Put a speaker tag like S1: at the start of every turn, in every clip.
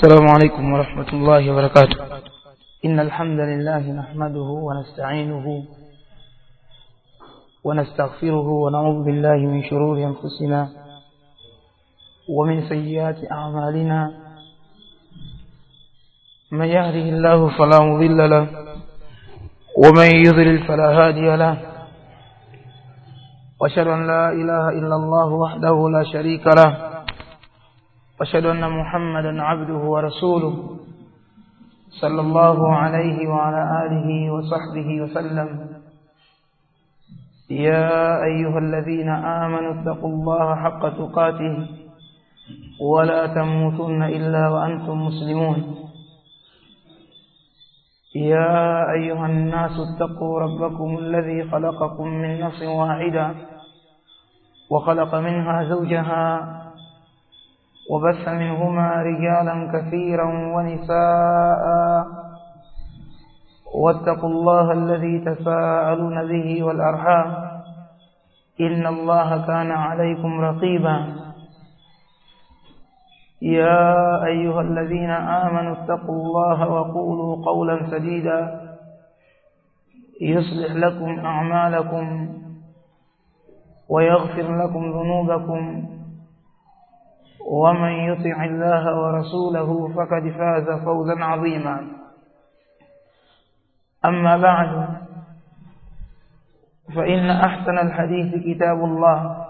S1: السلام عليكم ورحمة الله وبركاته إن الحمد لله نحمده ونستعينه ونستغفره ونعوذ بالله من شرور أنفسنا ومن سيئات أعمالنا من يهده الله فلا مضل له ومن يضلل فلا هادي له واشهد ان لا اله الا الله وحده لا شريك له واشهد ان محمدا عبده ورسوله صلى الله عليه وعلى اله وصحبه وسلم يا ايها الذين امنوا اتقوا الله حق تقاته ولا تموتن الا وانتم مسلمون يا أيها الناس اتقوا ربكم الذي خلقكم من نفس واحدة وخلق منها زوجها وبث منهما رجالا كثيرا ونساء واتقوا الله الذي تساءلون به والأرحام إن الله كان عليكم رقيبا يا أيها الذين آمنوا اتقوا الله وقولوا قولا سديدا يصلح لكم أعمالكم ويغفر لكم ذنوبكم ومن يطع الله ورسوله فقد فاز فوزا عظيما أما بعد فإن أحسن الحديث كتاب الله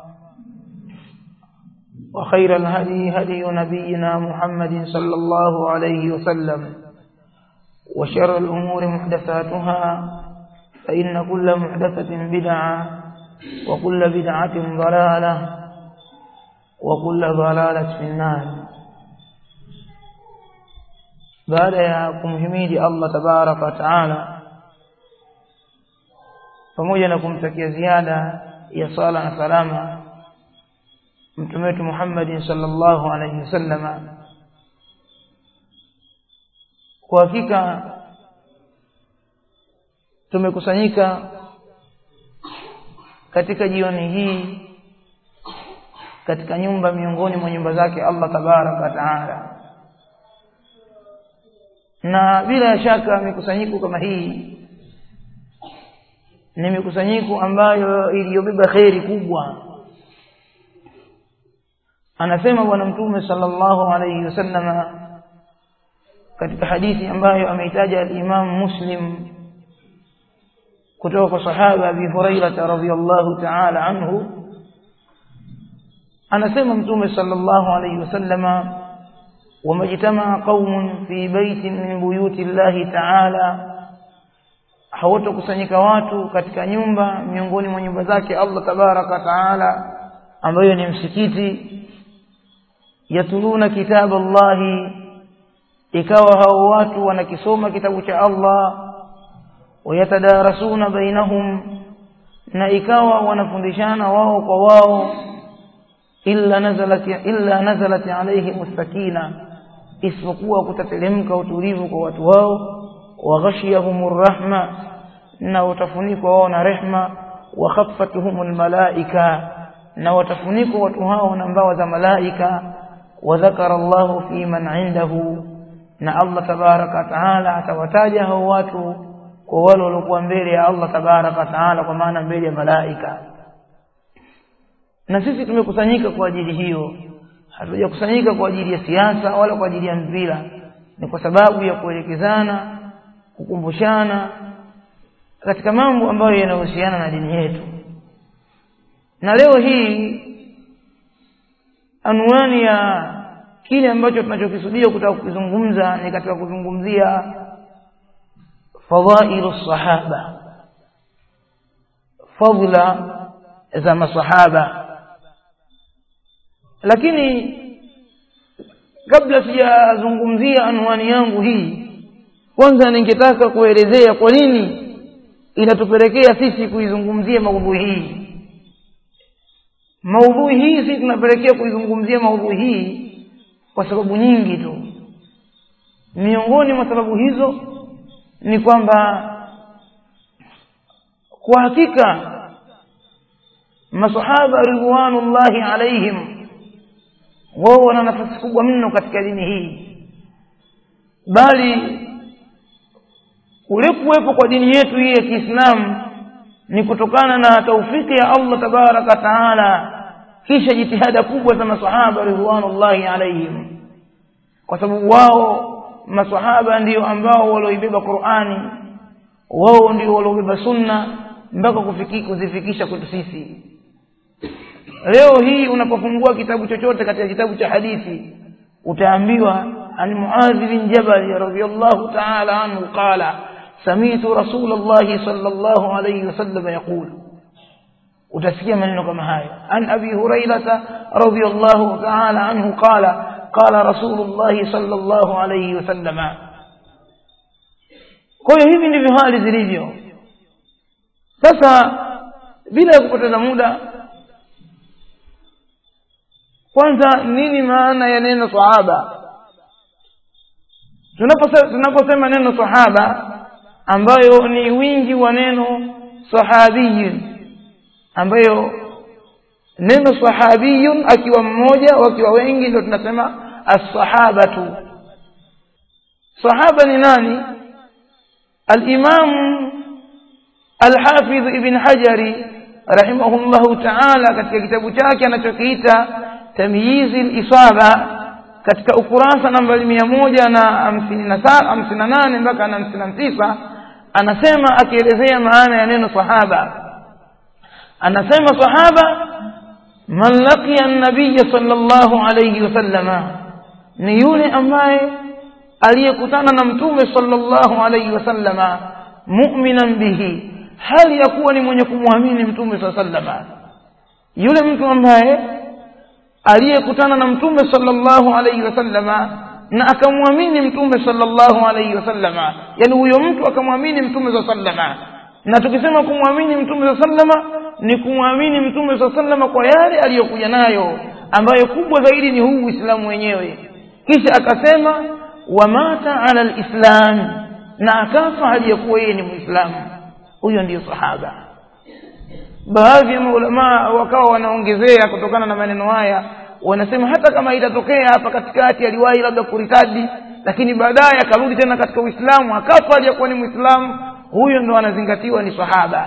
S1: وخير الهدي هدي نبينا محمد صلى الله عليه وسلم وشر الأمور محدثاتها فإن كل محدثة بدعة وكل بدعة ضلالة وكل ضلالة في النار baada ya kumhimidi Allah tabaraka wa taala pamoja na kumtakia ziada ya sala na salama mtume wetu Muhammad sallallahu alaihi wasallama kwa hakika tumekusanyika katika jioni hii katika nyumba miongoni mwa nyumba zake Allah tabaraka taala na bila shaka mikusanyiko kama hii ni mikusanyiko ambayo iliyobeba kheri kubwa anasema bwana mtume sallallahu alayhi wasallam katika hadithi ambayo ameitaja al-Imam Muslim kutoka kwa sahaba Abi Hurairah radhiyallahu ta'ala anhu anasema mtume sallallahu alayhi wasallama wamejitamaa qaumun fi baitin min buyuti llahi ta'ala hawatokusanyika watu katika nyumba miongoni mwa nyumba zake Allah tabaraka taala ambayo ni msikiti yatuluna kitabu Allahi ikawa hao watu wanakisoma kitabu cha Allah wayatadarasuna bainahum na ikawa wanafundishana wao kwa wao illa nazalat illa nazalat alaihim sakina isipokuwa kutatelemka utulivu kwa watu wao wa ghashiyahumur rahma na utafunikwa wao na rehma wa khaffatuhumul malaika na watafunikwa watu hao na mbawa za malaika وذكر الله في من عنده na Allah tabaraka taala atawataja hao watu kwa wale waliokuwa mbele ya Allah tabaraka taala kwa maana mbele ya malaika na sisi tumekusanyika kwa ajili hiyo hatujakusanyika kwa ajili ya siasa wala kwa ajili ya mpira ni kwa sababu ya kuelekezana kukumbushana katika mambo ambayo yanahusiana na dini yetu na leo hii anwani ya kile ambacho tunachokisudia kutaka kukizungumza ni katika kuzungumzia fadhailu sahaba fadla za masahaba lakini kabla sijazungumzia anwani yangu hii kwanza ningetaka kuelezea kwa nini inatupelekea sisi kuizungumzia maudhui hii maudhui hii sisi tunapelekea kuizungumzia maudhui hii kwa sababu nyingi tu miongoni mwa sababu hizo ni kwamba kwa hakika masahaba ridwanullahi alaihim wao wana nafasi kubwa mno katika dini hii bali kule kuwepo kwa dini yetu hii ya Kiislamu ni kutokana na taufiki ya Allah tabaraka taala kisha jitihada kubwa za masahaba ridwanullahi alaihim kwa sababu wao masahaba ndio ambao walioibeba Qur'ani wao ndio waliobeba sunna mpaka kufiki kuzifikisha kwetu sisi leo hii unapofungua kitabu chochote katika kitabu cha hadithi utaambiwa an Muadh bin Jabal radhiyallahu ta'ala anhu qala sami'tu Rasulullah sallallahu alayhi wasallam yaqul utasikia maneno kama hayo an Abi Hurairah radhiyallahu ta'ala anhu qala qala Rasulullah sallallahu alayhi wasallam kwa hiyo hivi ndivyo hali zilivyo sasa bila kupoteza muda kwanza nini maana ya neno sahaba tunaposema tunaposema neno sahaba ambayo ni wingi wa neno sahabiyun ambayo neno sahabiyun akiwa mmoja wakiwa wengi ndio tunasema as-sahabatu sahaba ni nani al-imam al-hafiz ibn hajari rahimahullahu ta'ala katika kitabu chake anachokiita tamyizi al-isaba katika ukurasa nambari mia moja na hamsini na hamsini na nane mpaka na hamsini na tisa anasema akielezea maana ya neno sahaba anasema sahaba man laqiya an-nabiy sallallahu alayhi wasallama ni yule ambaye aliyekutana na mtume sallallahu alayhi wasallama mu'minan bihi hali ya kuwa ni mwenye kumwamini mtume sallallahu yule mtu ambaye aliyekutana na mtume sallallahu alayhi wasallama na akamwamini mtume sallallahu alayhi wasallama yani huyo mtu akamwamini mtume sallama na tukisema kumwamini mtume sallama ni kumwamini mtume sallama kwa yale aliyokuja nayo ambayo kubwa zaidi ni huu Uislamu wenyewe kisha akasema wamata ala alislam na akafa hali ya kuwa yeye ni muislamu huyo ndiyo sahaba baadhi ya maulamaa wakawa wanaongezea kutokana na maneno haya wanasema hata kama itatokea hapa katikati aliwahi labda kuritadi lakini baadaye akarudi tena katika uislamu akafa aliyakuwa ni muislamu huyo ndo anazingatiwa ni sahaba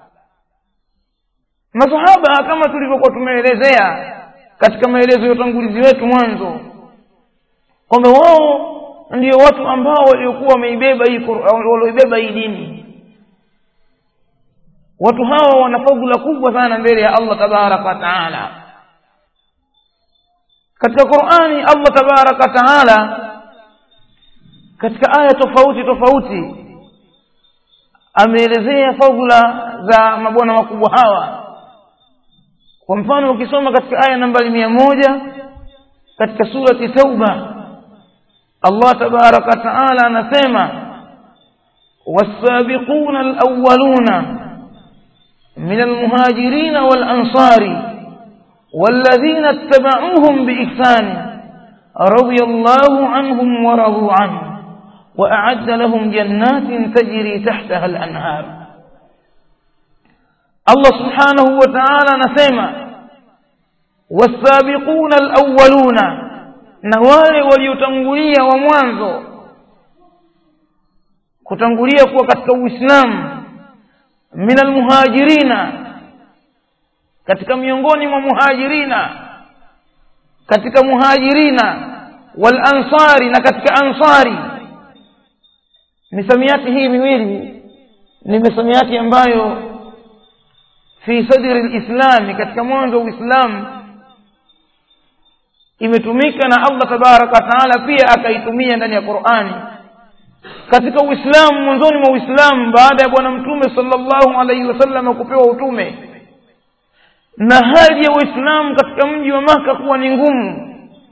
S1: masahaba kama tulivyokuwa tumeelezea katika maelezo ya utangulizi wetu mwanzo kwamba wao ndio watu ambao waliokuwa wameibeba hii walioibeba hii dini watu hawa wana fadhila kubwa sana mbele ya Allah tabaraka wa taala katika Qur'ani Allah tabaraka wa taala katika aya tofauti tofauti ameelezea fadhila za mabwana wakubwa hawa kwa mfano ukisoma katika aya nambari mia moja katika surati tauba Allah tabaraka wa taala anasema والسابقون الأولون من المهاجرين والأنصار والذين اتبعوهم بإحسان رضي الله عنهم ورضوا عنه وأعد لهم جنات تجري تحتها الأنهار الله سبحانه وتعالى نسمع والسابقون الأولون نوال وليتنقلية وموانزو kutangulia kuwa katika uislamu min almuhajirina katika miongoni mwa muhajirina katika muhajirina wal ansari na katika ansari misamiati hii miwili ni misamiati ambayo fi sadri lislami katika mwanzo wa uislamu imetumika na allah tabaraka wa taala pia akaitumia ndani ya qurani katika uislamu mwanzoni mwa uislamu baada ya bwana mtume sallallahu alaihi wasallam kupewa utume na hali ya uislamu katika mji wa maka kuwa ni ngumu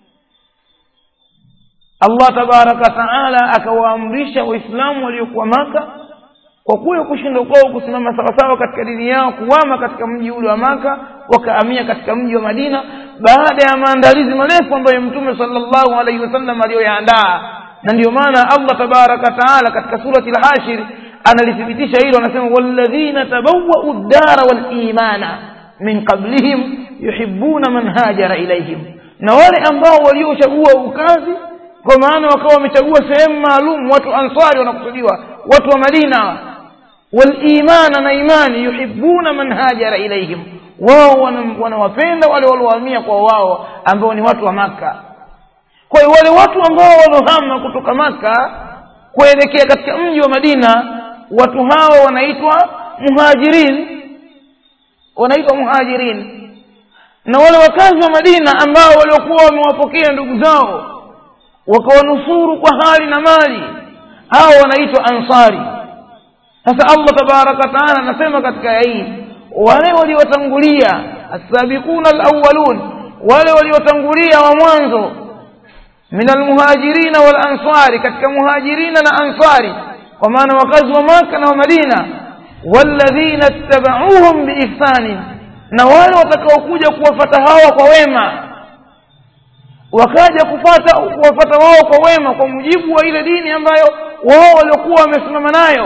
S1: allah tabaraka taala akawaamrisha waislamu waliokuwa maka kwa kule kushindwa kwao kusimama sawasawa katika dini yao kuwama katika mji ule wa maka wakaamia katika mji wa madina baada ya maandalizi marefu ambayo mtume sallallahu alaihi wasallam aliyoyaandaa na ndio maana allah tabaraka taala katika surati al-hashir analithibitisha hilo anasema walladhina tabawwa'u ad-dara wal-imana min qablihim yuhibbuna man hajara ilayhim na wale ambao waliochagua ukazi kwa maana wakawa wamechagua sehemu maalum watu ansari wanakusudiwa watu wa madina walimana na imani yuhibuna man hajara ilaihim wao wanawapenda wale waliohamia kwa wao ambao ni watu wa maka kwa hiyo wale watu ambao waliohama kutoka maka kuelekea katika mji wa madina watu hao wanaitwa muhajirin wanaitwa muhajirin na wale wakazi wa madina ambao waliokuwa wamewapokea ndugu zao wakawanusuru kwa hali na mali hao wanaitwa ansari sasa allah tabaraka wataala anasema katika aya hii wale waliotangulia assabiquna alawalun wale waliotangulia wa mwanzo min almuhajirina walansari katika muhajirina na ansari kwa maana wakazi wa maka na wa madina walladhina ittabauhum biihsanin na wale watakaokuja kuwafata hawa kwa wema wakaja kufata kuwafata wao kwa wema kwa mujibu wa ile dini ambayo wao waliokuwa wamesimama nayo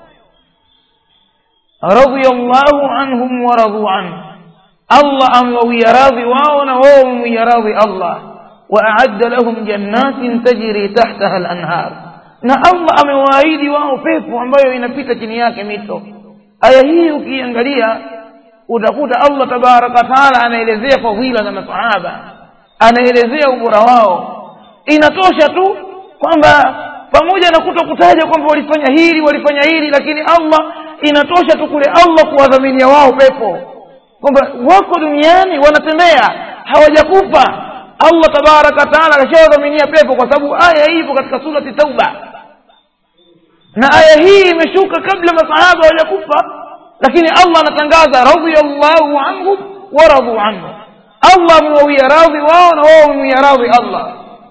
S1: radiyallahu anhum wa radu an Allah amewawia radhi wao na wao wamewia radhi Allah wa a'adda lahum jannatin tajri tahtaha al-anhar na Allah amewaahidi wao pepo ambayo inapita chini yake mito aya hii ukiangalia utakuta Allah tabaraka taala anaelezea fadhila za masahaba anaelezea ubora wao inatosha tu kwamba pamoja na kutokutaja kwamba walifanya hili walifanya hili lakini Allah inatosha tu kule Allah kuwadhaminia wao pepo kwamba wako duniani wanatembea hawajakufa Allah tabaraka taala akashawadhaminia pepo kwa sababu aya hii ipo katika surati Tauba na aya hii imeshuka kabla masahaba hawajakufa lakini Allah anatangaza radhiyallahu anhum wa radu anhu Allah amewawia radhi wao na wao wamewia radhi Allah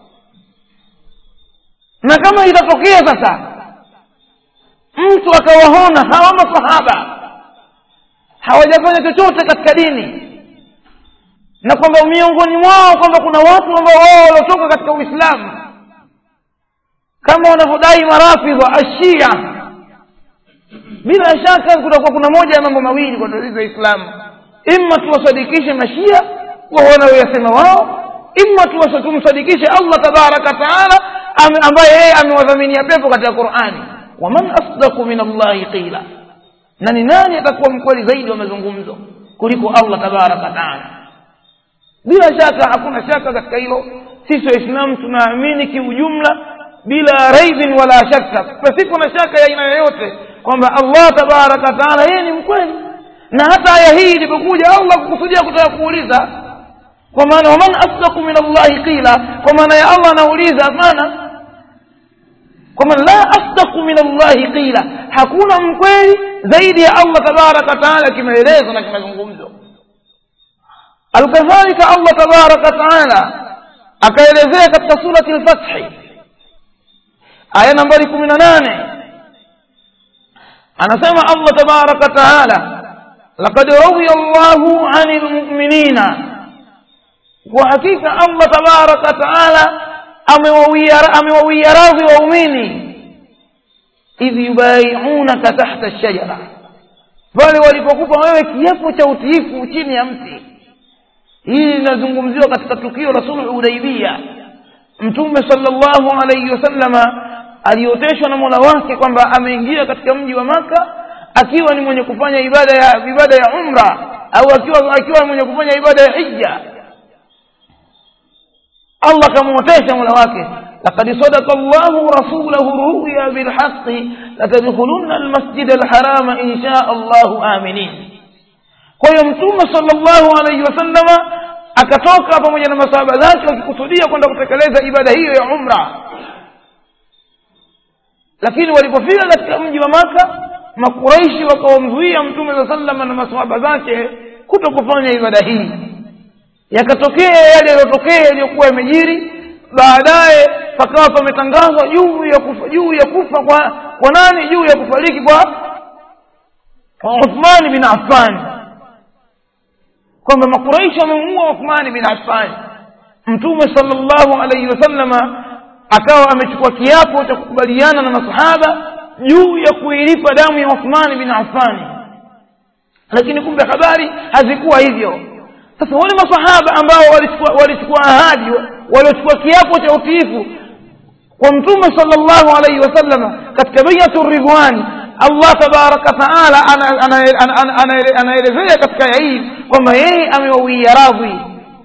S1: na kama itatokea sasa mtu akawahona hawa masahaba hawajafanya chochote katika dini na kwamba miongoni mwao kwamba kuna watu ambao wao waliotoka katika uislamu kama wanavyodai marafidha ashia bila shaka kutakuwa kuna moja ya mambo mawili kwa tatizo ya islamu imma tuwasadikishe mashia kwa wanaoyasema wao imma tumsadikishe allah tabaraka taala ambaye yeye amewadhaminia pepo katika qurani waman asdaku min allahi qila na ni nani atakuwa mkweli zaidi wa mazungumzo kuliko allah tabaraka taala bila shaka hakuna shaka katika hilo sisi waislamu tunaamini kiujumla bila raibin wala shaka pasipo na shaka ya aina yoyote kwamba allah tabaraka taala yeye ni mkweli na hata aya hii ilipokuja allah kukusudia kutaka kuuliza kwa maana waman asdaku min allahi qila kwa maana ya allah anauliza hapana kwa maana la asdaku min allahi qila hakuna mkweli zaidi ya allah tabaraka taala kimaelezo na kimazungumzo alkadhalika allah tabaraka taala akaelezea katika surati lfathi aya nambari kumi na nane anasema allah tabaraka taala laqad radhiya llahu ani lmuminina kwa hakika allah tabaraka taala amewawia radhi waumini idh yubaiunaka tahta lshajara pale walipokupa wewe kiapo cha utiifu chini ya mti hili linazungumziwa katika tukio la sulhu hudaibia mtume salllahu alaihi wasallama alioteshwa na mola wake kwamba ameingia katika mji wa maka akiwa ni mwenye kufanya ibada ya ibada ya umra au akiwa akiwa mwenye kufanya ibada ya hija allah akamwotesha mola wake لقد صدق الله رسوله الرؤيا بالحق لتدخلن المسجد الحرام إن شاء الله آمنين kwa hiyo mtume sallallahu alaihi wasallama akatoka pamoja na masahaba zake wakikusudia kwenda kutekeleza ibada hiyo ya umra lakini walipofika katika mji wa maka makuraishi wakawamzuia mtume saa salama na masahaba zake kuto kufanya ibada hii yakatokea yale yaliyotokea yaliyokuwa yamejiri baadaye pakawa pametangazwa juu ya kufa juu ya kufa kwa kwa nani juu ya kufariki kwa uthmani bin affan kwamba makuraishi wamemuua uthmani bin affan mtume salllahu alaihi wasallama akawa amechukua kiapo cha kukubaliana na masahaba juu ya kuilipa damu ya uthmani bin affani lakini kumbe habari hazikuwa hivyo sasa wale masahaba ambao walichukua walichukua ahadi waliochukua kiapo cha utiifu kwa mtume sallallahu alaihi wasallam katika baiatu ridwani allah tabaraka taala anaelezea katika aya hii kwamba yeye amewawia radhi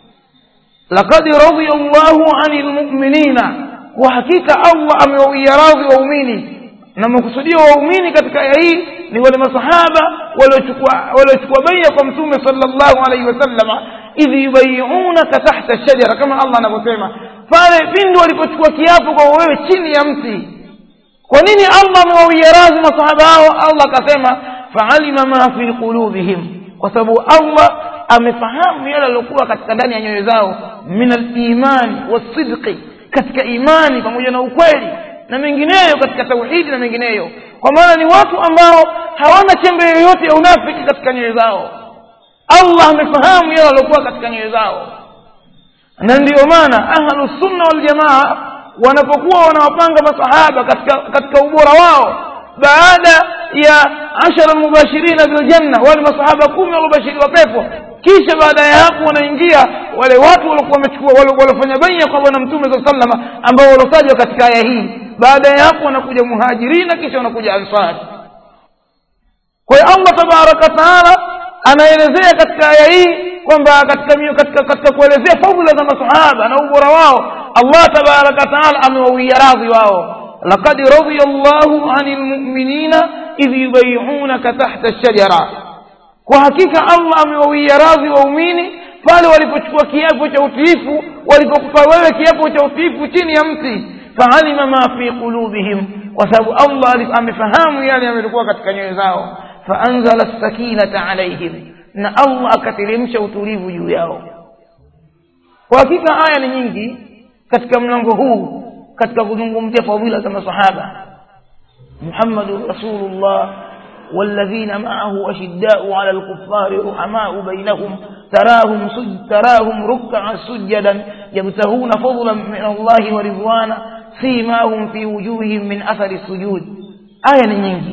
S1: laqad radia llahu ani lmuminina kwa hakika allah amewawia radhi waumini na makusudio waumini katika aya hii ni wale masahaba waliochukua baia kwa mtume sallallahu alaihi wasallama idh yubayiunaka tahta shajara kama allah anavyosema pale pindi walipochukua kiapo kwa wewe chini ya mti kwa nini allah amewawia radhi masahaba hao allah akasema faalima ma fi qulubihim kwa sababu allah amefahamu yale yaliokuwa katika ndani ya nyoyo zao min alimani wasidqi katika imani pamoja na ukweli na mengineyo katika tauhidi na mengineyo kwa maana ni watu ambao hawana chembe yoyote ya unafiki katika nyoyo zao allah amefahamu yale waliokuwa katika nyoyo zao na ndiyo maana ahlusunna waljamaa wanapokuwa wanawapanga masahaba katika, katika ubora wao baada ya ashara mubashirina biljanna wale masahaba kumi waliobashiriwa pepo kisha baada ya hapo wanaingia wale watu waliokuwa wamechukua waliofanya baia kwa bwana mtume saa salama ambao waliotajwa katika aya hii baada ya hapo wanakuja muhajirina kisha wanakuja ansari kwa hiyo allah tabaraka wataala anaelezea katika aya hii kwamba katika, katika, katika kuelezea fadhila za masahaba na ubora wao allah tabaraka wataala amewawia radhi wao laqad radia llahu ani lmuminina idh yubayiunaka tahta shajara kwa hakika allah amewawia radhi waumini pale walipochukua kiapo cha utiifu walipokupa wewe kiapo cha utiifu chini ya mti faalima ma fi qulubihim kwa sababu allah amefahamu yale yamekuwa katika nyoyo zao faanzala sakinata alaihim na allah akateremsha utulivu juu yao kwa hakika aya ni nyingi katika mlango huu katika kuzungumzia fadhila za masahaba muhammadun rasulullah والذين معه أشداء على الكفار رحماء بينهم تراهم سج تراهم ركعا سجدا يبتغون فضلا من الله ورضوانا سيماهم في وجوههم من أثر السجود آية nyingi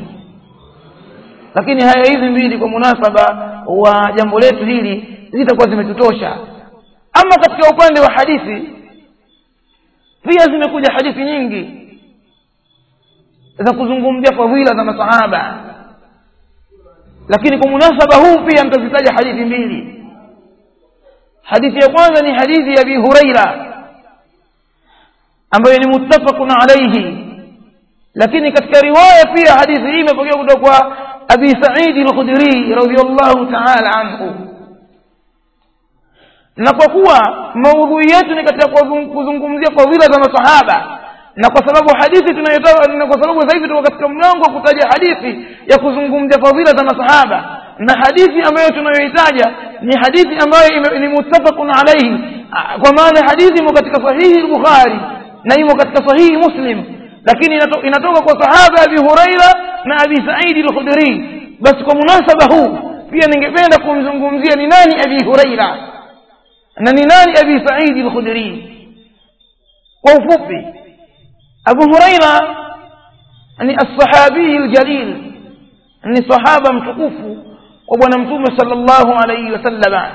S1: lakini haya hizi mbili kwa munasaba wa jambo letu hili zitakuwa zimetutosha ama katika upande wa hadithi pia zimekuja hadithi nyingi za kuzungumzia fadhila za masahaba lakini kwa munasaba huu pia nitazitaja hadithi mbili hadithi ya kwanza ni hadithi ya abi huraira ambayo ni muttafaqun alayhi lakini katika riwaya pia hadithi hii imepokewa kutoka kwa abi saidi al-khudri radhiyallahu ta'ala anhu na kwa kuwa maudhui yetu ni katika kuzungumzia fadhila za masahaba na kwa sababu hadithi tunayotoa na kwa sababu sasa hivi tuko katika mlango wa kutaja hadithi ya kuzungumzia fadhila za masahaba na hadithi ambayo tunayoitaja ni hadithi ambayo ni muttafaqun alayhi kwa maana hadithi imo katika sahihi al-bukhari na imo katika sahihi muslim lakini inatoka kwa sahaba abi huraira na abi saidi al-khudri basi kwa munasaba huu pia ningependa kumzungumzia ni nani abi huraira na ni nani abi saidi al-khudri kwa ufupi abu huraira ni as-sahabi al-jalil ni sahaba mtukufu wa bwana mtume sallallahu alayhi wasallam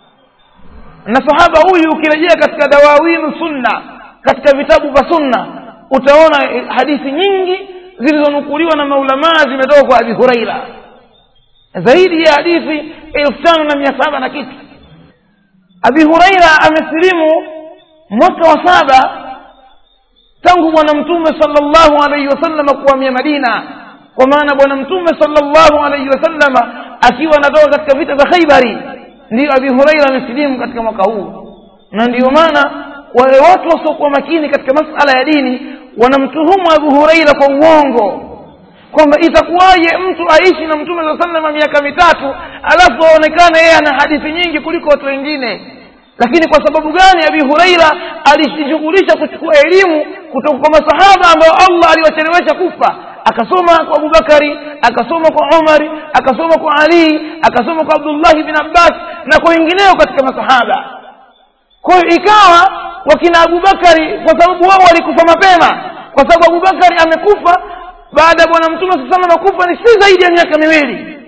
S1: na sahaba huyu ukirejea katika dawawin sunna katika vitabu vya sunna utaona hadithi nyingi zilizonukuliwa na maulamaa zimetoka kwa abi huraira zaidi ya hadithi elfu tano na mia saba na kitu abi huraira amesilimu mwaka wa saba tangu bwana mtume sallallahu alaihi wasallam kuhamia madina kwa maana bwana mtume sallallahu alaihi wasallam akiwa anatoka katika vita vya khaibari ndiyo abi huraira amesilimu katika mwaka huu na ndiyo maana wale watu wasiokuwa makini katika masala ya dini wanamtuhumu abu huraira kwa uongo kwamba itakuwaje mtu aishi na mtume saa salama miaka mitatu alafu aonekane yeye ana hadithi nyingi kuliko watu wengine lakini kwa sababu gani abi huraira alijishughulisha kuchukua elimu kutoka kwa masahaba ambao allah aliwachelewesha kufa akasoma kwa abubakari akasoma kwa umari akasoma kwa ali akasoma kwa abdullahi bin abbas na kwa wengineo katika masahaba kwa hiyo ikawa wakina abubakari kwa sababu wao walikufa mapema kwa sababu abubakari amekufa baada ya bwana mtume saa salama kufa ni si zaidi ya miaka miwili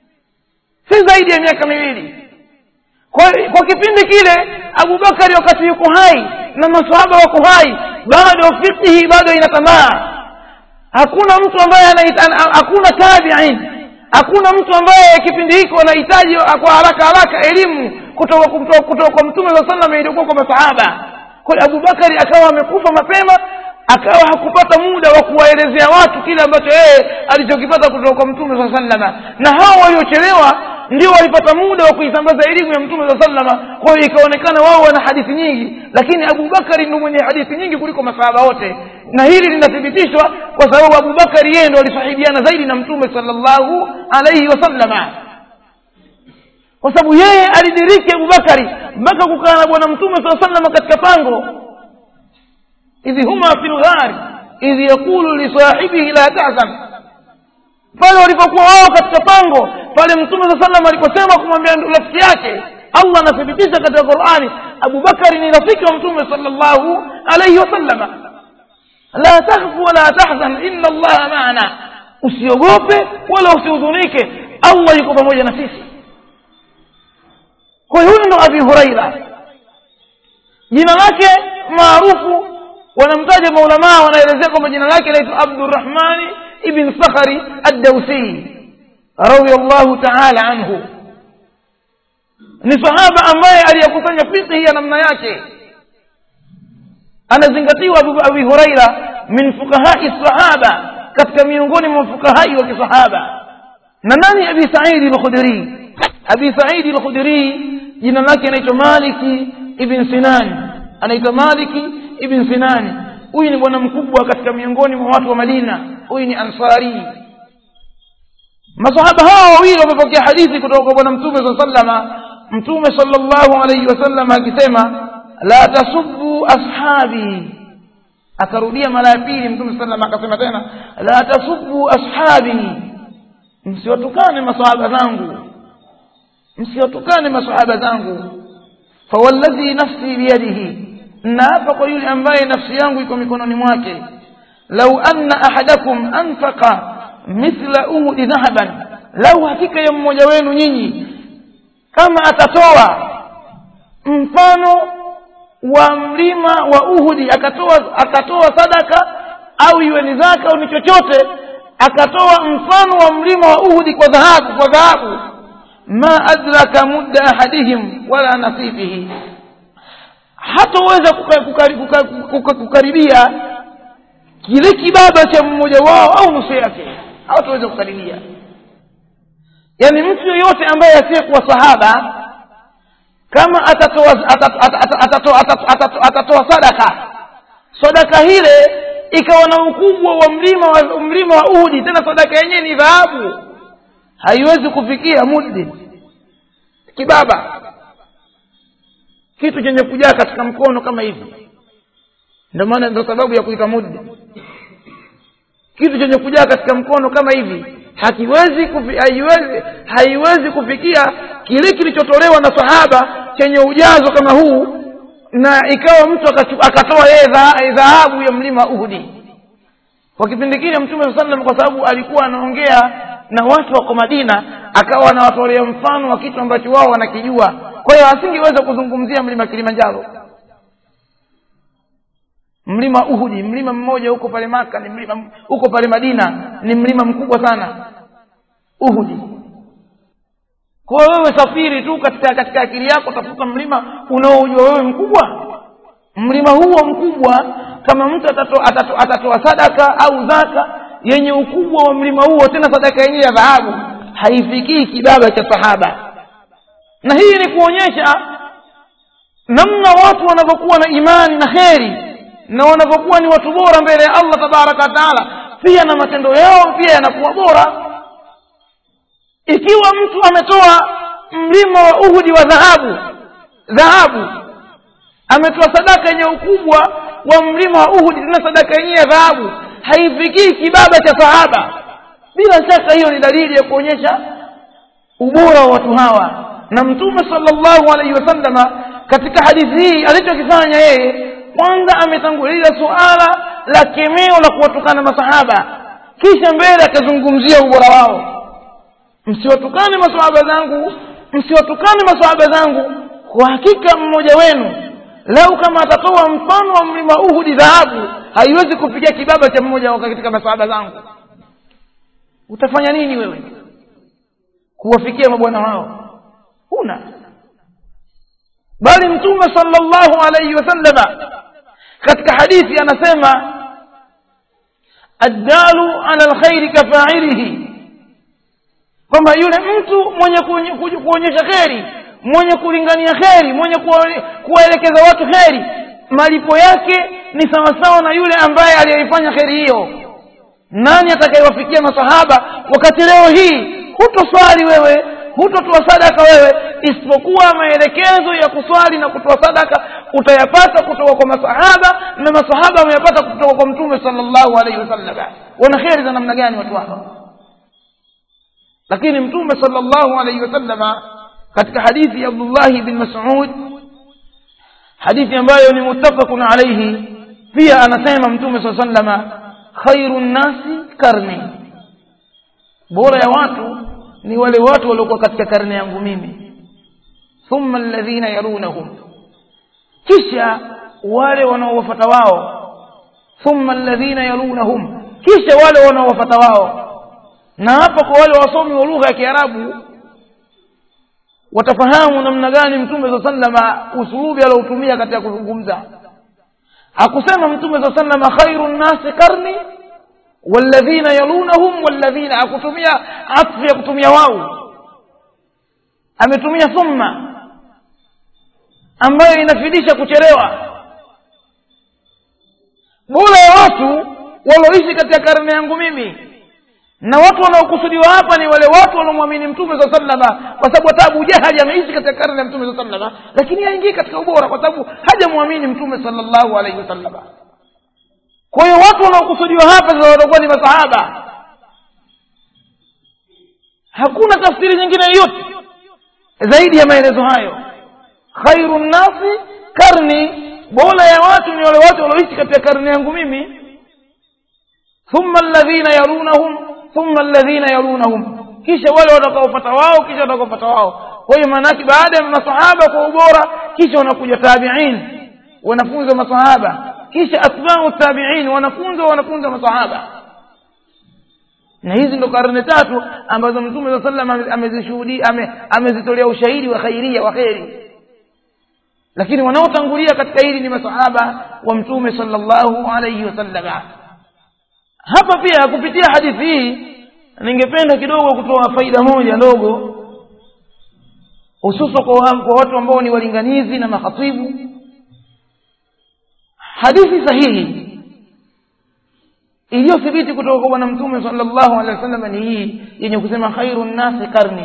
S1: si zaidi ya miaka miwili kwa, kwa kipindi kile abubakari wakati yuko hai na masahaba wako hai bado fiqhi bado ina tamaa hakuna mtu ambaye anaita hakuna tabiin hakuna mtu ambaye kipindi hiko anahitaji kwa haraka haraka elimu kutoka kutoka kutoka kwa mtume saa sallam iliokuwa kwa masahaba kwa hiyo abubakari akawa amekufa mapema akawa hakupata muda wa kuwaelezea watu kile ambacho yeye alichokipata kutoka kwa mtume saa sallama na hao waliochelewa ndio walipata muda wa kuisambaza elimu ya mtume saa sallama kwa hiyo ikaonekana wao wana hadithi nyingi lakini abubakari ndio mwenye hadithi nyingi kuliko masahaba wote na hili linathibitishwa kwa sababu abubakari yeye ndo alisahibiana zaidi na mtume salllahu alaihi wasallama kwa sababu yeye alidiriki abubakari mpaka kukaa na bwana mtume saa sallama katika pango idh huma fi lghari idh yaqulu lisahibihi la tahzan pale walipokuwa wao katika pango pale mtume saa salam aliposema kumwambia rafiki yake allah anathibitisha katika qurani abubakari ni rafiki wa mtume sala llahu alaihi wasallama la takhfu wala tahzan ina allaha maana usiogope wala usihudhunike allah yuko pamoja na sisi kwa hiyo huyu ndo abi huraira jina lake maarufu wanamtaja maulamaa wanaelezea kwamba jina lake laitwa abdurahmani ibn sakhari addausi radiallahu taala anhu ni sahaba ambaye aliyekusanya fiqhi ya namna yake anazingatiwa abi huraira min fuqahai sahaba katika miongoni mwa fuqahai wa kisahaba na nani abi saidi lkhudri abi saidi lkhudri jina lake anaitwa maliki ibn sinan anaitwa maliki ibn sinani huyu ni bwana mkubwa katika miongoni mwa watu wa madina huyu ni ansari masahaba hawa wawili wamepokea hadithi kutoka kwa bwana mtume saa sallama mtume salllahu alaihi wasallam akisema la tasubbu ashabi akarudia mara ya pili mtume sallam akasema tena la tasubbu ashabi msiwatukane masahaba zangu msiwatukane masahaba zangu fawalladhi nafsi biyadihi naapa kwa yule ambaye nafsi yangu iko mikononi mwake lau anna ahadakum anfaqa mithla uhudi dhahaban lau hakika ya mmoja wenu nyinyi kama atatoa mfano wa mlima wa uhudi akatoa akatoa sadaka au iwe ni zaka au ni chochote akatoa mfano wa mlima wa uhudi kwa dhahabu kwa dhahabu ma adraka mudda ahadihim wala nasifihi hataweza kukaribia kile kibaba cha mmoja wao au nusu yake hawataweza kukaribia yaani mtu yoyote ambaye asiyekuwa sahaba kama atatoa atatoa atatoa sadaka sadaka hile ikawa na ukubwa wa mlima wa mlima wa uhudi tena sadaka yenyewe ni dhahabu haiwezi kufikia muddi kibaba kitu chenye kujaa katika mkono kama hivi ndio maana ndio sababu ya kuita muddi kitu chenye kujaa katika mkono kama hivi hakiwezi kufi, haiwezi haiwezi kufikia kile kilichotolewa na sahaba chenye ujazo kama huu na ikawa mtu akatoa yeye dhahabu ya mlima uhudi kwa kipindi kile mtume saa salam kwa sababu alikuwa anaongea na watu wako madina akawa anawatolea mfano wa kitu ambacho wao wanakijua kwa hiyo asingeweza kuzungumzia mlima kilimanjaro mlima uhudi mlima mmoja huko pale maka ni mlima huko pale madina ni mlima mkubwa sana uhudi kwa wewe safiri tu katika katika akili yako tafuta mlima unaojua wewe mkubwa mlima huo mkubwa kama mtu atatoa atato, atato sadaka au zaka yenye ukubwa wa mlima huo tena sadaka yenyewe ya dhahabu haifikii kibaba cha sahaba na hii ni kuonyesha namna watu wanavyokuwa na imani na kheri na wanavyokuwa ni watu bora mbele ya allah tabaraka wataala pia na matendo yao pia yanakuwa bora ikiwa mtu ametoa mlima wa uhudi wa dhahabu dhahabu ametoa sadaka yenye ukubwa wa mlima wa uhudi tena sadaka yenyewe ya dhahabu haifikii kibaba cha sahaba bila shaka hiyo ni dalili ya kuonyesha ubora wa watu hawa na mtume salllahu alaihi wasallama katika hadithi hii alichokifanya yeye kwanza ametanguliza suala la kemeo la kuwatukana masahaba kisha mbele akazungumzia ubora wao msiwatukane masahaba zangu msiwatukane masahaba zangu kwa hakika mmoja wenu lau kama atatoa mfano wa mlima uhudi dhahabu haiwezi kupiga kibaba cha mmoja katika masahaba zangu utafanya nini wewe kuwafikia mabwana hao huna bali mtume sallallahu alaihi wasallama katika hadithi anasema addalu ala lkhairi kafailihi kwamba yule mtu mwenye kuonyesha kheri mwenye kulingania kheri mwenye kuwaelekeza watu kheri malipo yake ni sawasawa na yule ambaye aliyeifanya kheri hiyo nani atakayewafikia masahaba wakati leo hii hutoswali wewe hutotoa sadaka wewe isipokuwa maelekezo ya kuswali na kutoa sadaka utayapata kutoka kwa masahaba na masahaba wameyapata kutoka kwa mtume sallallahu alaihi wasallam wana kheri za namna gani watu hawa lakini mtume sallallahu alaihi wasallama katika hadithi ya abdullahi bin mas'ud hadithi ambayo ni muttafaqun alaihi pia anasema mtume saa sallama khairu nnasi karni bora ya watu ni wale watu waliokuwa katika karne yangu mimi thumma alladhina yalunahum kisha wale wanaowafata wao thumma alladhina yalunahum kisha wale wanaowafata wao na hapa kwa wale wasomi wa lugha ya kiarabu watafahamu namna gani mtume saa sallama usulubi aliotumia katika kuzungumza hakusema mtume saa sallama khairu nnasi karni walladhina yalunahum walladhina akutumia atfu ya kutumia wau ametumia thumma ambayo inafidisha kuchelewa bora ya watu walioishi katika karne yangu mimi na watu wanaokusudiwa hapa ni wale watu wanaomwamini mtume saa sallama kwa sababu hata abu jahali ameishi katika karne ya mtume saa sallama lakini haingii katika ubora kwa sababu hajamwamini mtume salllahu alaihi wasallama kwa hiyo watu wanaokusudiwa hapa sasa watakuwa ni masahaba hakuna tafsiri nyingine yoyote zaidi ya maelezo hayo khairu nnasi karni bora ya watu ni wale watu walioishi katika karne yangu mimi thumma alladhina yalunahum thumma alladhina yalunahum kisha wale watakaopata wao kisha watakaopata wao kwa hiyo maanake baada ya masahaba kwa ubora kisha wanakuja tabiin wanafunzi wa masahaba kisha atbau tabiin wanafunzi wa wanafunzi wa masahaba na hizi ndo karne tatu ambazo mtume saa salam amezishuhudia ame, amezitolea ushahidi wa khairia wa kheri lakini wanaotangulia katika hili ni masahaba wa mtume sallallahu alaihi wasallama hapa pia kupitia hadithi hii ningependa kidogo kutoa faida moja ndogo hususa kwa, kwa watu ambao ni walinganizi na makhatibu hadithi sahihi iliyothibiti kutoka kwa bwana mtume sallallahu alaihi wasallam ni hii yenye kusema khairu nnasi karni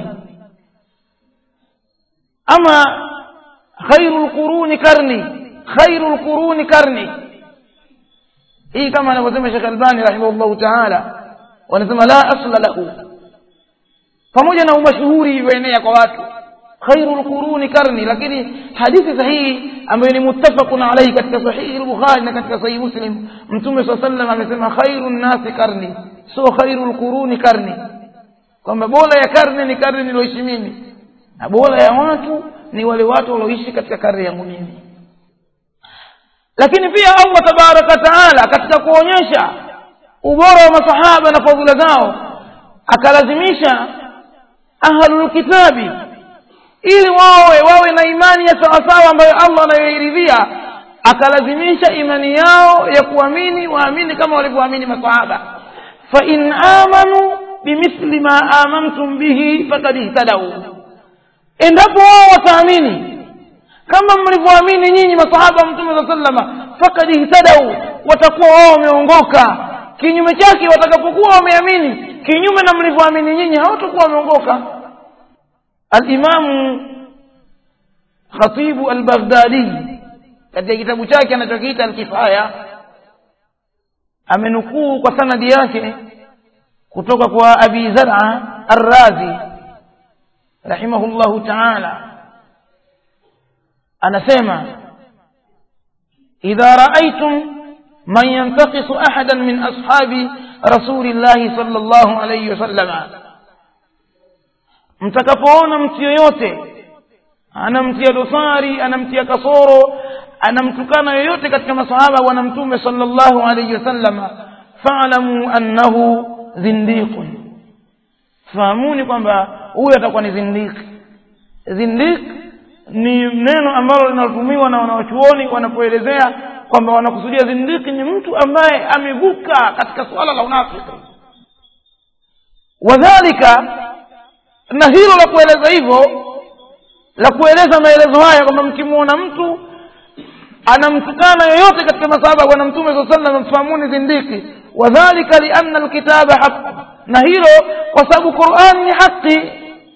S1: ama khairu lquruni karni khairu lquruni karni hii kama anavyosema shekh albani rahimahullahu taala wanasema la asla lahu pamoja na umashuhuri ilivyoenea kwa watu khairu lquruni karni lakini hadithi sahihi ambayo ni muttafaqun alaihi katika sahihi lbukhari na katika sahihi muslim mtume saa sallam amesema khairu nnasi karni sio khairu lquruni karni kwamba bora ya karne ni karne niloishi mimi na bora ya watu ni wale watu walioishi katika karne yangu mimi lakini pia allah tabaraka taala katika kuonyesha ubora wa masahaba na fadhila zao akalazimisha ahlulkitabi ili wawe wawe na imani ya sawasawa ambayo allah anayoiridhia akalazimisha imani yao ya kuamini waamini kama walivyoamini masahaba fain amanu bimithli ma amantum bihi fakad ihtadau endapo wao wataamini kama mlivyoamini nyinyi masahaba wa mtume saa salama fakad ihtadau watakuwa wao wameongoka kinyume chake watakapokuwa wameamini kinyume na mlivyoamini nyinyi hawatakuwa wameongoka alimamu khatibu albaghdadi katika kitabu chake anachokiita alkifaya amenukuu kwa sanadi yake kutoka kwa abi zara arrazi rahimahullahu taala anasema idha raaitum man yantakisu ahadan min ashabi rasuli llahi sal llahu alaihi wasallama mtakapoona mtu yoyote anamtia dosari anamtia kasoro anamtukana yoyote katika masahaba bwana mtume sallallahu alayhi wasallama fa'lamu annahu zindiqun fahamuni kwamba huyu atakuwa ni zindiki zindik ni neno ambalo linatumiwa na wanawachuoni wanapoelezea kwamba wanakusudia zindiki ni mtu ambaye amevuka katika suala la unafiki wadhalika na hilo la kueleza hivyo la kueleza maelezo haya kwamba mkimwona mtu anamtukana yoyote katika masahaba bwana mtume saa sallam mfahamuni zindiki wadhalika lianna alkitaba haq na hilo kwa sababu qurani ni haqi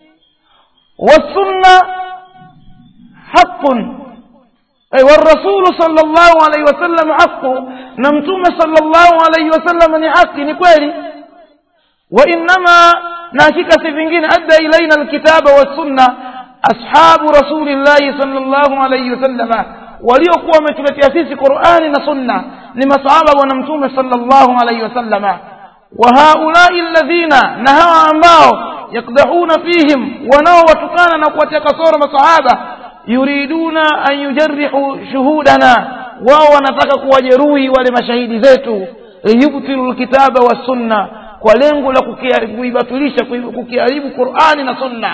S1: والسنة حق أي والرسول صلى الله عليه وسلم حق نمتم صلى الله عليه وسلم ni haki ni kweli وإنما ناشك سفنجين أدى إلينا الكتاب والسنة أصحاب رسول الله صلى الله عليه وسلم waliokuwa wametuletea sisi qurani na sunna ni masahaba bwana mtume sallallahu alaihi wasallama wa haulai alladhina na hawa ambao yakdahuna fihim wanaowatukana na kuwatia kasoro masahaba yuriduna an yujarrihu shuhudana wao wanataka kuwajeruhi wale mashahidi zetu liyubtilu lkitaba wassunna kwa lengo la kuibatilisha kukiharibu qurani na sunna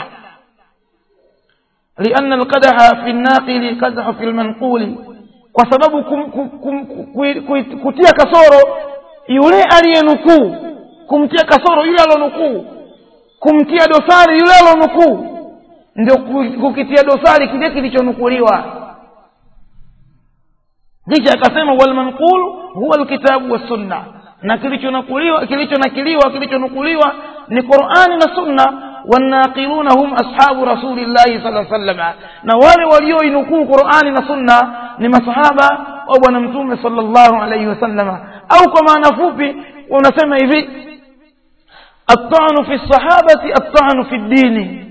S1: لأن القدح في الناقل قدح في المنقول kwa sababu kum, kum, kum, kum, kutia kasoro yule aliyenukuu kumtia kasoro yule alionukuu kumtia dosari yule alonukuu ndio kukitia dosari kile kilichonukuliwa kisha akasema walmanqul huwa alkitabu wassunna na kilichonukuliwa kilichonakiliwa kilichonukuliwa ni qurani na sunna والناقلون هم أصحاب رسول الله صلى الله عليه وسلم نوال وليو ينقوا قرآن نصنع لما صحابة أو نمتوم صلى الله عليه وسلم أو كما نفوبي ونسمى إذي الطعن في الصحابة الطعن في الدين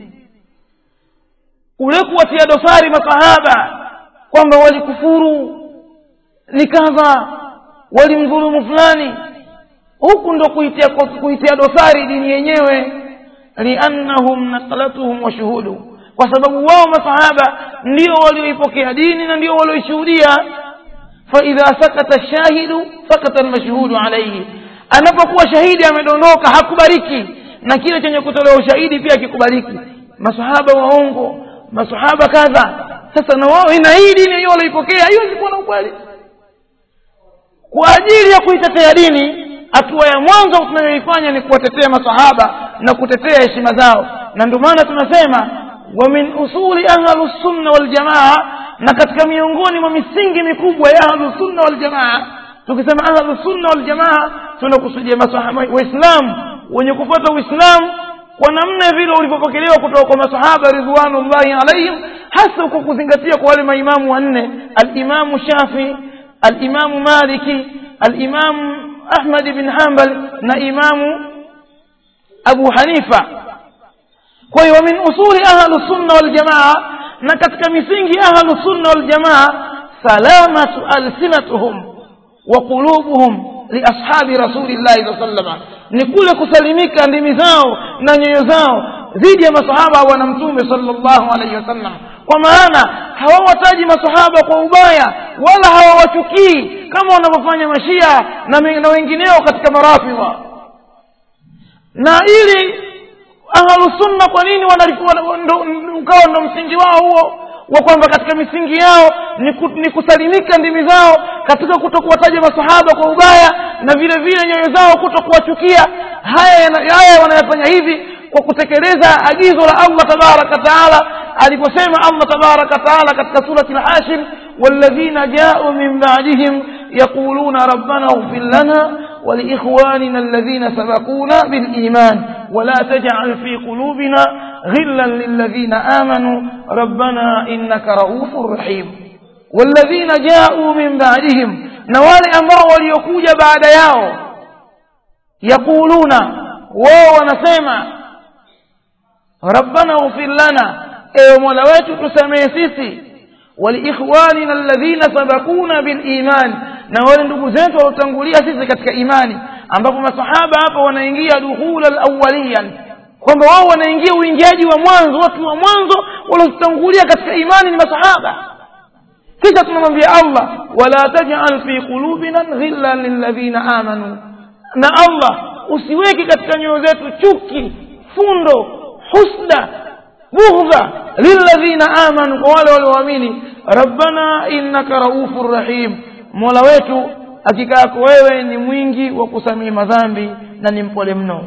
S1: kulikuwa tia dosari masahaba kwamba walikufuru ni kadha walimdhulumu fulani huku ndo kuitia, kuitia dosari dini yenyewe liannahum naqlatuhum wa shuhudu kwa sababu wao masahaba ndio walioipokea dini na ndio walioishuhudia faidha sakata shahidu sakata almashhudu alaihi anapokuwa shahidi amedondoka hakubariki na kile chenye kutolewa ushahidi pia kikubariki masahaba waongo masahaba kadha sasa na wao ina hii dini hiyo walioipokea haiwezi kuwa na ukweli kwa ajili ya kuitetea dini hatua ya mwanzo tunayoifanya ni kuwatetea masahaba na kutetea heshima zao na ndio maana tunasema wa min usuli ahlusunna waljamaa na katika miongoni mwa misingi mikubwa ya ahlusunna waljamaa tukisema ahlusunna waljamaa tunakusudia waislamu wenye kufuata uislamu kwa namna vile ulivyopokelewa kutoka kwa masahaba ridwanullahi alaihim hasa kwa kuzingatia kwa wale maimamu wanne alimamu shafi alimamu maliki alimamu ahmad bin hanbal na imamu abu hanifa kwa hiyo min usuli ahlu sunna wal jamaa na katika misingi ahlu sunna wal jamaa salamatu alsinatuhum wa qulubuhum liashabi rasulillahi saa sallama ni kule kusalimika ndimi zao na nyoyo zao dhidi ya masahaba wa bwana mtume sallallahu alaihi wasallam kwa maana hawawataji masahaba kwa ubaya wala hawawachukii kama wanavyofanya mashia na, na wengineo katika marafidha na ili ahlusunna kwa nini ukawa ndo msingi wao huo wa kwamba katika misingi yao ni, ku, ni kusalimika ndimi zao katika kuto kuwataja masahaba kwa ubaya na vile vile nyoyo zao kuto kuwachukia haya haya wanayofanya hivi kwa kutekeleza agizo la allah tabaraka taala aliposema allah tabaraka taala katika surati lhashir والذين جاءوا من بعدهم يقولون ربنا اغفر لنا ولإخواننا الذين سبقونا بالإيمان ولا تجعل في قلوبنا غلا للذين آمنوا ربنا إنك رؤوف رحيم والذين جاءوا من بعدهم نوال أمر وليكوج بعد ياو يقولون واو نسيما ربنا اغفر لنا ايو مولوات تسميسيسي ولإخواننا الذين سبقونا بالإيمان na wale ndugu zetu waliotangulia sisi katika imani ambapo masahaba hapa wanaingia dukhula alawaliyan kwamba wao wanaingia uingiaji wa mwanzo watu wa mwanzo waliotangulia katika imani ni masahaba kisha tunamwambia allah wala tajal fi qulubina ghillan lilladhina amanu na allah usiweke katika nyoyo zetu chuki fundo husda bughdha lilladhina amanu kwa wale walioamini rabbana innaka raufur rahim mola wetu hakika yako wewe ni mwingi wa kusamehe madhambi na ni mpole mno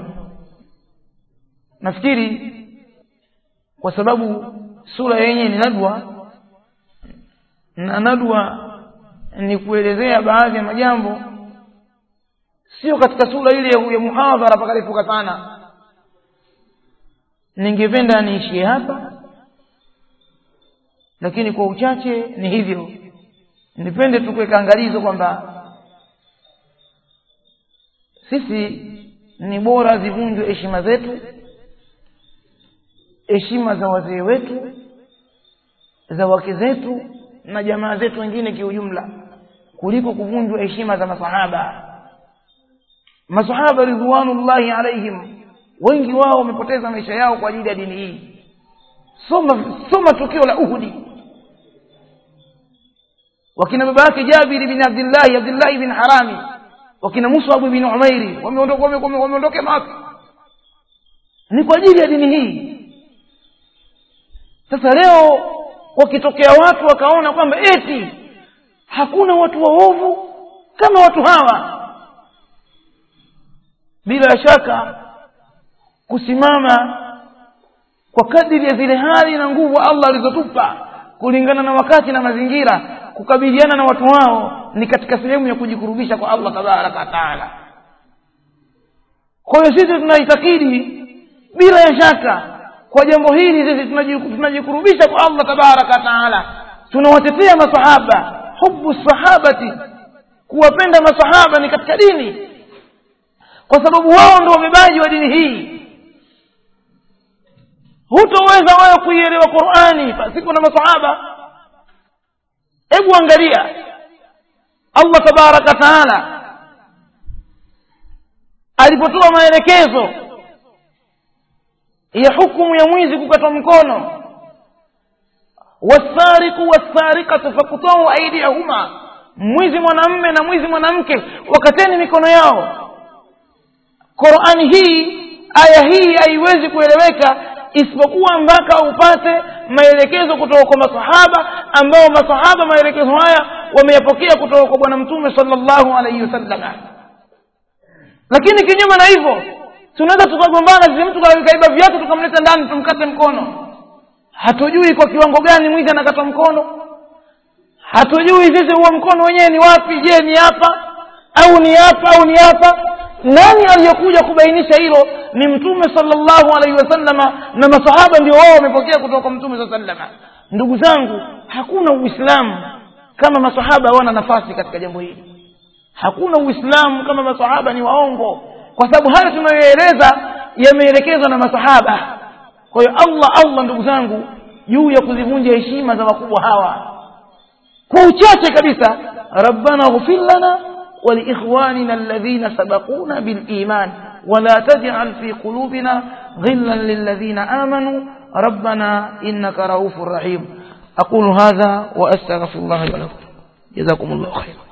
S1: nafikiri kwa sababu sura yenye ni nadwa na nadwa ni kuelezea baadhi ya majambo sio katika sura ile ya- ya muhadhara pakalifuka sana ningependa niishie hapa lakini kwa uchache ni hivyo nipende tu kuweka angalizo kwamba sisi ni bora zivunjwe heshima zetu heshima za wazee wetu za wake zetu na jamaa zetu wengine kiujumla kuliko kuvunjwa heshima za masahaba masahaba ridwanullahi alaihim wengi wao wamepoteza maisha yao kwa ajili ya dini hii soma soma tukio la uhudi wakina baba yake jabiri bin abdillahi abdillahi bin harami wakina musab bin umairi wameondoka wame- wame- wameondoka maka ni kwa ajili ya dini hii sasa leo wakitokea watu wakaona kwamba eti hakuna watu waovu kama watu hawa bila shaka kusimama kwa kadiri ya zile hali na nguvu allah alizotupa kulingana na wakati na mazingira kukabiliana na watu wao ni katika sehemu ya kujikurubisha kwa allah tabaraka wataala kwa hiyo sisi tunaitakidi bila ya shaka kwa jambo hili sisi tunaji- tunajikurubisha kwa allah tabaraka wataala tunawatetea masahaba hubu sahabati kuwapenda masahaba ni katika dini kwa sababu wao ndio wabebaji wa dini hii hutoweza wewe kuielewa qurani pasipo na masahaba hebu angalia allah tabaraka taala alipotoa maelekezo ya hukumu ya mwizi kukatwa mkono wasariku wasarikatu fakutau aidiyahuma mwizi mwanamme na mwizi mwanamke wakateni mikono yao qurani hii aya hii haiwezi kueleweka isipokuwa mpaka upate maelekezo kutoka kwa masahaba ambao masahaba maelekezo haya wameyapokea kutoka kwa bwana mtume sallallahu alaihi wasallam lakini kinyume na hivyo tunaweza tukagombana sisi mtu kaiba viatu tukamleta ndani tumkate mkono hatujui kwa kiwango gani mwizi anakatwa mkono hatujui sisi huo mkono wenyewe ni wapi je ni hapa au ni hapa au ni hapa nani aliyekuja kubainisha hilo ni mtume sallallahu alaihi wasallama na masahaba ndio wao wamepokea kutoka kwa mtume saa sallama ndugu zangu hakuna uislamu kama masahaba hawana nafasi katika jambo hili hakuna uislamu kama masahaba ni waongo kwa sababu haya tunayoeleza yameelekezwa na masahaba kwa hiyo allah allah ndugu zangu juu ya kuzivunja heshima za wakubwa hawa kwa uchache kabisa rabbana ghfir lana ولإخواننا الذين سبقونا بالإيمان ولا تجعل في قلوبنا غلا للذين آمنوا ربنا إنك رؤوف رحيم أقول هذا وأستغفر الله لكم جزاكم الله خيرا